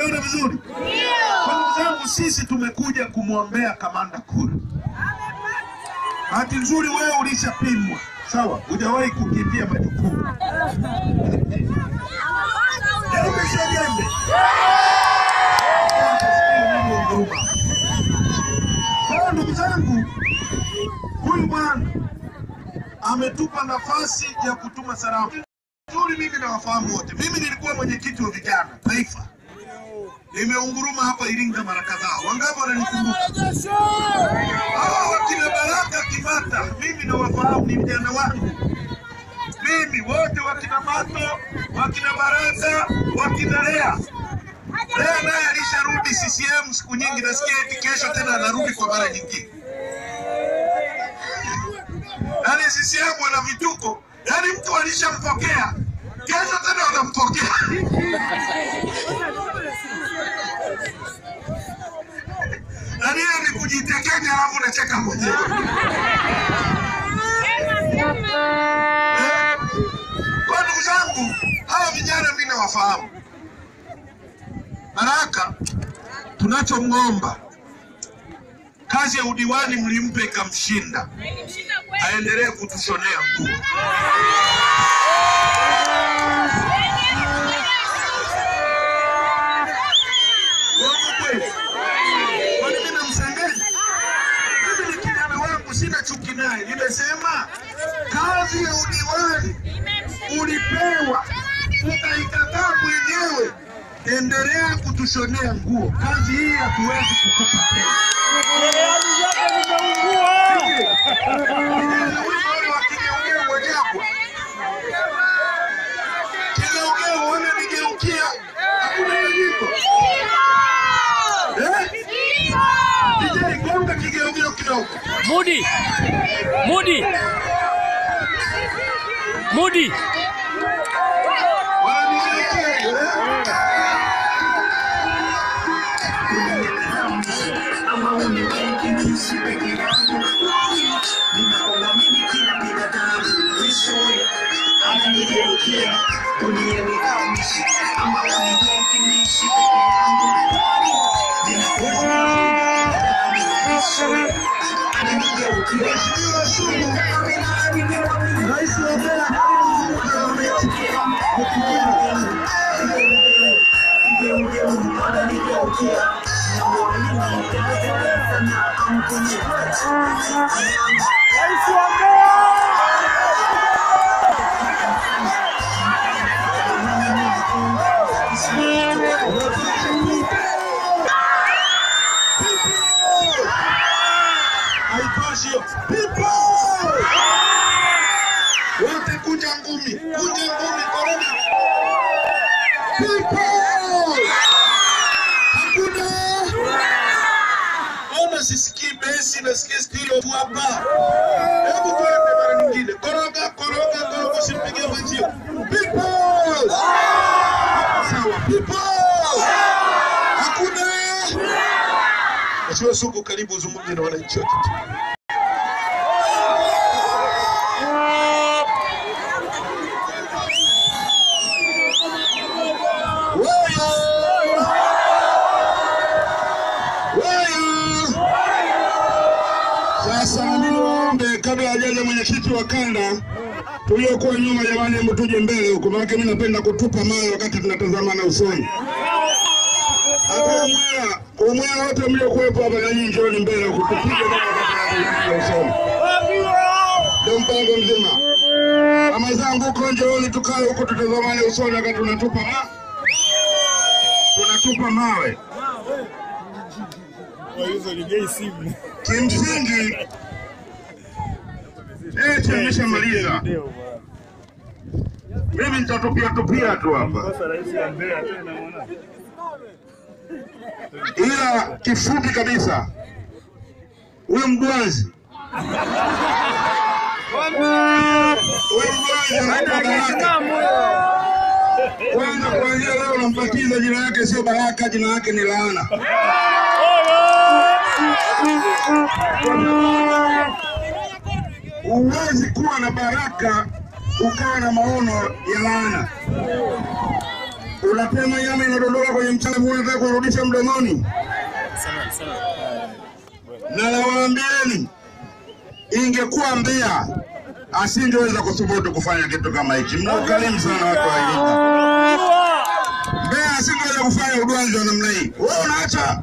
Unaona vizuri? Kwa ndugu zangu, sisi tumekuja kumwombea kamanda kura. Bahati nzuri wewe ulishapimwa, sawa, hujawahi kukimbia majukumu. Yaani umeshajembe. Utasikia Mungu huruma. Kwa hiyo ndugu zangu, huyu bwana ametupa nafasi ya kutuma salamu nzuri. Mimi nawafahamu wote. Mimi nilikuwa mwenyekiti wa vijana taifa, nimeunguruma hapa Iringa mara kadhaa. Wangapi wananikumbuka? Hawa wakina Baraka Kimata, mimi nawafahamu, ni vijana wangu mimi wote, wakina Mato, wakina Baraka, wakina Lea. Lea naye alisharudi CCM siku nyingi, nasikia eti kesho tena anarudi kwa mara nyingine. Yaani CCM wana vituko, yaani mtu alishampokea kesho tena wanampokea. Yaani hiyo ni kujitekenya, alafu unacheka mwenyewe. Eh? Kwa ndugu zangu, hawa vijana mimi nawafahamu. Baraka, tunachomwomba kazi ya udiwani mlimpe ikamshinda, aendelee kutushonea nguo. Uongo kweli? Kwani mimi namsengenya? Mimi ni kijana wangu, sina chuki naye. Nimesema kazi ya udiwani ulipewa, ukaikataa mwenyewe, endelea kutushonea nguo. Kazi hii hatuwezi kukupa tena. Vijana wale wa kigeugeu wajapwa. Kigeugeu wananigeukia, hakuna nyanyiko. Eh? DJ, gonga kigeugeu kidogo. Mudi, Mudi, Mudi. Wananigeukia, eh? Mheshimiwa Sugu, Rais wa Mbeya, haitoshi hiyo. People! Wote kunja ngumi, kunja ngumi, korona. People! Hakuna. Ona sisikii besi, nasikia stilo tu hapa. Hebu tuende mara nyingine. Koroga, koroga, koroga, usimpigie mwenzio. People! Sawa, people! Hakuna. Mheshimiwa Sugu, karibu uzungumze na wananchi wote. Wewe! Wewe! Sasa mimi niwaombe kabla hajaja mwenyekiti wa kanda tuliokuwa nyuma, jamani, hebu tuje mbele huko, maana mimi napenda kutupa mawe wakati tunatazamana usoni. Hata umwela umwela wote mliokuwepo hapa na nyinyi njooni mbele huko, tupige mawe wakati tunatazamana usoni. Ndio mpango mzima. Mama zangu huko njooni, tukae huko tutazamane usoni wakati tunatupa mawe tunatupa mawe. Kimsingi eh, tumeshamaliza. Mimi nitatupia tupia tu hapa, ila kifupi kabisa, huyu mgwazi huyu mgwazi anaitwa Baraka. Kwanza kuanzia leo nampatiza jina lake sio Baraka, jina lake ni laana. Huwezi kuwa na baraka ukawa na maono ya laana. unatema nyama inadondoka kwenye mchanga, unataka kurudisha mdomoni. Na nawaambieni, ingekuwa Mbeya asingeweza kuthubutu kufanya kitu kama hichi. Mna ukarimu sana watu wa Iringa. Mbeya asingeweza kufanya udwanzi wa namna hii. Wewe unaacha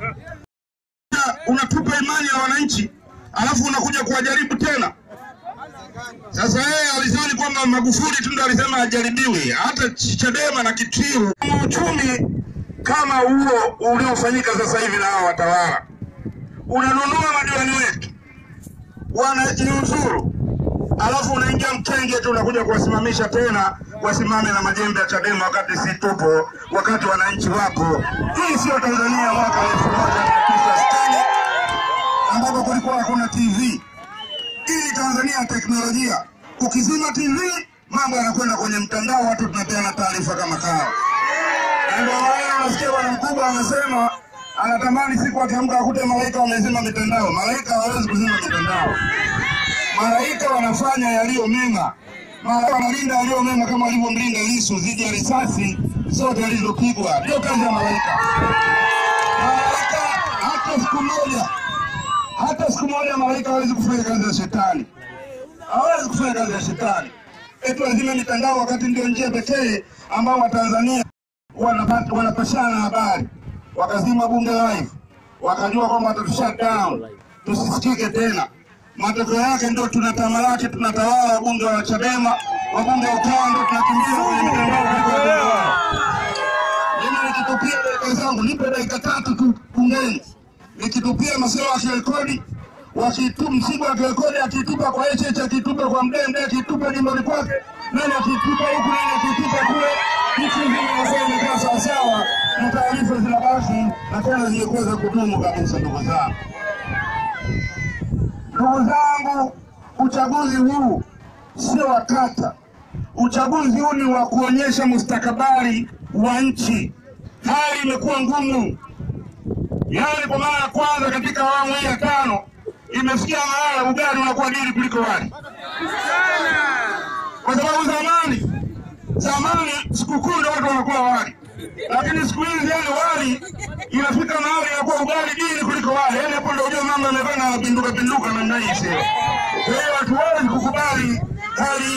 unatupa imani ya wananchi, alafu unakuja kuwajaribu tena. Sasa yeye alizani kwamba Magufuli tu ndo alisema ajaribiwe, hata Chadema na Kitwiru. Uchumi kama huo uliofanyika sasa hivi na hao watawala, unanunua madiwani wetu wanajiuzuru, alafu unaingia mkenge tu unakuja kuwasimamisha tena wasimame na majembe ya Chadema wakati si tupo, wakati wananchi wapo. Hii sio Tanzania mwaka elfu moja mia tisa sitini ambapo kulikuwa hakuna TV. Hii Tanzania ya teknolojia, ukizima TV mambo yanakwenda kwenye mtandao, watu tunapeana taarifa kama kawa. Na ndio maana unasikia bwana mkubwa anasema anatamani siku akiamka akute malaika wamezima mitandao. Malaika hawawezi kuzima mitandao. Malaika wanafanya yaliyo mema, malaika wanalinda yaliyo mema, kama walivyomlinda Lissu dhidi ya risasi zote alizopigwa. Ndio kazi ya malaika. Malaika hata siku moja, hata siku moja malaika hawezi kufanya kazi ya shetani, hawezi kufanya kazi ya shetani. Eti wazime mitandao, wakati ndio njia pekee ambao Watanzania wanapata wanapashana habari. Wakazima bunge live, wakajua kwamba watatu shut down, tusisikike tena. Matokeo yake ndio tunatamalaki, tunatawala wabunge wa Chadema, wabunge wa Ukawa ndio tunakimbiza kwenye mitandao kuliko wabunge wao. Mimi nikitupia dakika zangu, nipe dakika tatu tu bungeni, nikitupia masuala ya kirekodi wakitu msiba wa kirekodi akitupa kwa HH akitupa kwa Mdee Mdee akitupa jimboni kwake, nani akitupa huku, nani akitupa kule, nchi nzima inakuwa imekaa sawasawa na taarifa zinabaki na tena zimekuwa za kudumu kabisa. Ndugu zangu, ndugu zangu, uchaguzi huu sio wa kata. Uchaguzi huu ni wa kuonyesha mustakabali wa nchi. Hali imekuwa ngumu, yaani kwa mara ya kwanza katika awamu hii ya tano imefikia mahala ugali unakuwa dili kuliko wali, kwa sababu zamani zamani sikukuu ndio watu wanakula wali, lakini siku hizi yani wali inafika mahali inakuwa ugali dili kuliko wali. Yani hapo ndio ujue mambo yamefanya pinduka pinduka namna hii, sio? Kwa hiyo hatuwezi kukubali hali